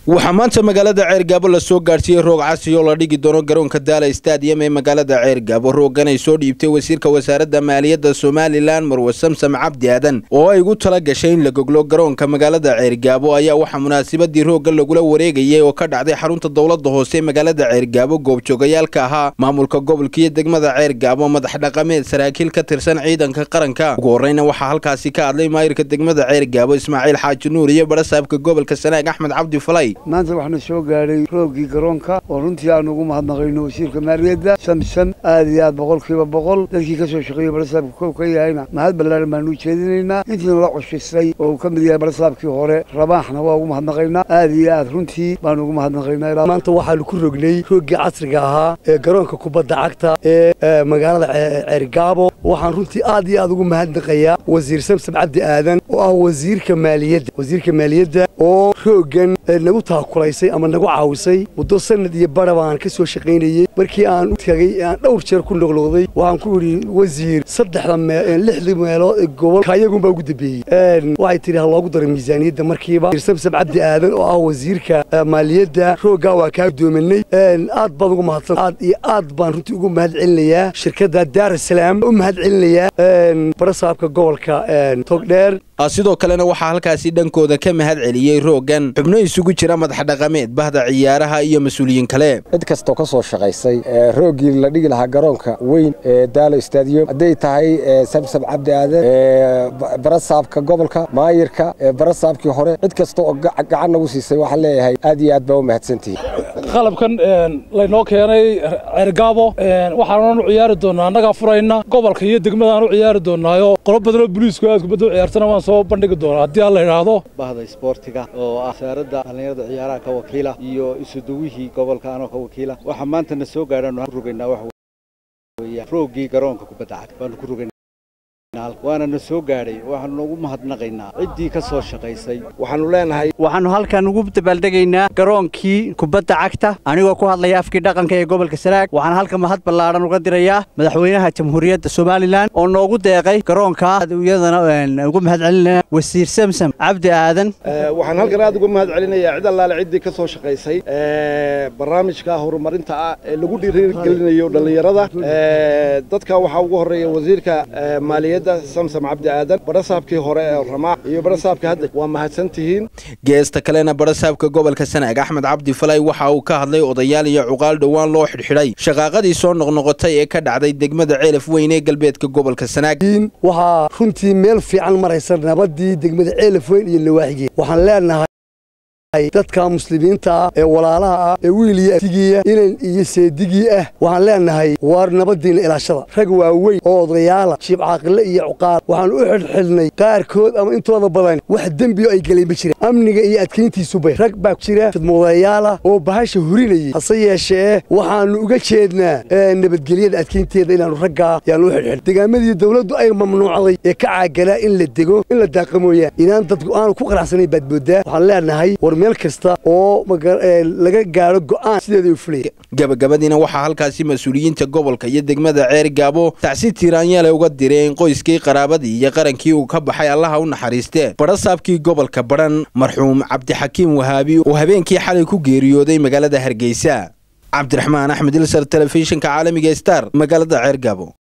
waxaa maanta magaalada ceergaabo lasoo gaadhsiiyey roog casi oo la dhigi doono garoonka daala stadium ee magaalada ceergaabo rooggan ay soo dhiibtay wasiirka wasaaradda maaliyadda somalilan marwe samsam cabdi aadan oo ay ugu tala gashay in la goglo garoonka magaalada ceergaabo ayaa waxaa munaasabadii roogga lagula wareegayay oo ka dhacday xarunta dowladda hoose ee magaalada ceergaabo goobjoogayaalka ahaa maamulka gobolka iyo degmada ceergaabo madax dhaqameed saraakiil ka tirsan ciidanka qaranka ugu horreyna waxaa halkaasi ka hadlay maayirka degmada ceergaabo ismaaciil xaaji nuur iyo barasaabka gobolka sanaag axmed cabdi falay maanta waxaana soo gaadhay roogii garoonka oo runtii aanu ugu mahadnaqayno wasiirka maaliyadda samsam aad iyo aad boqolkiiba boqol dadkii ka soo shaqeeyey barasaabka kow ka yahayna mahad ballaaran baanu u jeedinaynaa intiina la cushisay oo uu ka mid yahay barasaabkii hore rabaaxna waa ugu mahadnaqaynaa aad iyo aad runtii baanu ugu mahadnaqaynaa maanta waxaanu ku rognay roogii casriga ahaa ee garoonka kubadda cagta ee magaalada ceergaabo waxaan runtii aad iyo aad ugu mahadnaqayaa wasiir samsam cabdi aadan oo ah wasiirka maaliyadda wasiirka maaliyadda oo rooggan nagu taakulaysay ama nagu caawisay muddo sanad iyo bara baan ka soo shaqaynayey markii aan u tagay aan dhowr jeer ku noqnoqday waxaan ku idhi wasiir saddexda lixdii meelood ee gobolka iyagunbaa ugu dambeeyey waxay tidhi ha loogu daro miisaaniyadda markiiba samsam cabdi aadan oo ah wasiirka maaliyadda rooggaa waa kaa doominay aad baad ugu mahadsan aad iyo aad baan runtii ugu mahad celinayaa shirkadda daarasalaam u mahad celinayaa barasaabka gobolka togdheer sidoo kalena waxaa halkaasi dhankooda ka mahad celiyey rooggan xubno isugu jira madax dhaqameed bahda ciyaaraha iyo mas-uuliyiin kale cid kastoo ka soo shaqaysay rooggii la dhigi lahaa garoonka weyn ee daalo stadium hadday tahay samsam cabdi aadan barasaabka gobolka maayirka barasaabkii hore cid kasta oo gacan nagu siisay waxaan leeyahay aad iyo aad baa u mahadsantihi qalabkan laynoo keenay ceergaabo waxaanan u ciyaari doonaa annagaa furayna gobolka iyo degmadaan u ciyaari doonaayo qolo badanoo boliisku aad kubadda u ciyaartana waan soo bandhigi doonaa haddii alla idhaahdo bahda isboortiga oo ah wasaaradda dhallinyarada ciyaaraha ka wakiila iyo isuduwihii gobolka anoo ka wakiila waxaa maanta na soo gaadhaan ku rogaynaa waxa weeya rooggii garoonka kubadda cagta baanu ku rogaynaa waana na soo gaadhay waxaanu ugu mahadnaqaynaa ciddii ka soo shaqaysay waxaanu leenahay waxaannu halkan ugu dabaaldegaynaa garoonkii kubadda cagta anigoo ku hadlaya afkii dhaqanka ee gobolka sanaag waxaan halka mahad ballaadhan uga dirayaa madaxweynaha jamhuuriyadda somalilan oo noogu deeqay garoonka iyadana ugu mahad celinaya wasiir samsam cabdi aadan waxaan halkan aad uga mahad celinayaa cid allaale ciddii ka soo shaqaysay barnaamijka horumarinta ah ee lagu dhiirigelinayo dhallinyarada dadka waxaa ugu horreeya wasiirka maaliyadda samsam cabdi aadan barasaabkii hore ee ramaax iyo barasaabka hadda waa mahadsan tihiin geesta kalena barasaabka gobolka sanaag axmed cabdi falay waxa uu ka hadlay odayaal iyo cuqaal dhowaan loo xidhxidhay shaqaaqadii soo noqnoqotay ee ka dhacday degmada ceelaf weyn ee galbeedka gobolka sanaag waxaa runtii meel fiican maraysa nabadii degmada ceelaf weyn iyo lawaaxigeed waxaan leenahay dadka muslimiinta ah ee walaalaha ah ee wiil iyo tigiya inan iyo seedigii ah waxaan leenahay waar nabadiinna ilaashada rag waaweyn oo odayaala shiib caaqille iyo cuqaal waxaan u xidhxidhnay qaarkood ama intooda badan wax dembiyo ay galeen ma jireen amniga iyo adkayntiisubay rag baa jira fidmoodayaala oo bahasha hurinayay hase yeeshee waxaannu uga jeednaa nabadgelyada adkaynteeda inaannu raggaa yaanu u xidhxidh degaamadii dawladdu ay mamnuucday ee ka caaganaa in la dego in la daaqa mooyaan inaan dadku aanu ku qanacsanayn baad mooddaa waxaan leenahay meel kasta oo laga gaadho go'aan sideeda u fulaya gabagabadiina waxaa halkaasi mas-uuliyiinta gobolka iyo degmada ceer gaabo tacsi tiiraanyaale uga direen qoyskii qaraabadii iyo qarankii uu ka baxay allaha u naxariistee barasaabkii gobolka badhan marxuum cabdixakiim wahaabi oo habeenkii xalay ku geeriyooday magaalada hargeysa cabdiraxmaan axmed ilsar telefishinka caalamiga star magaalada ceer gaabo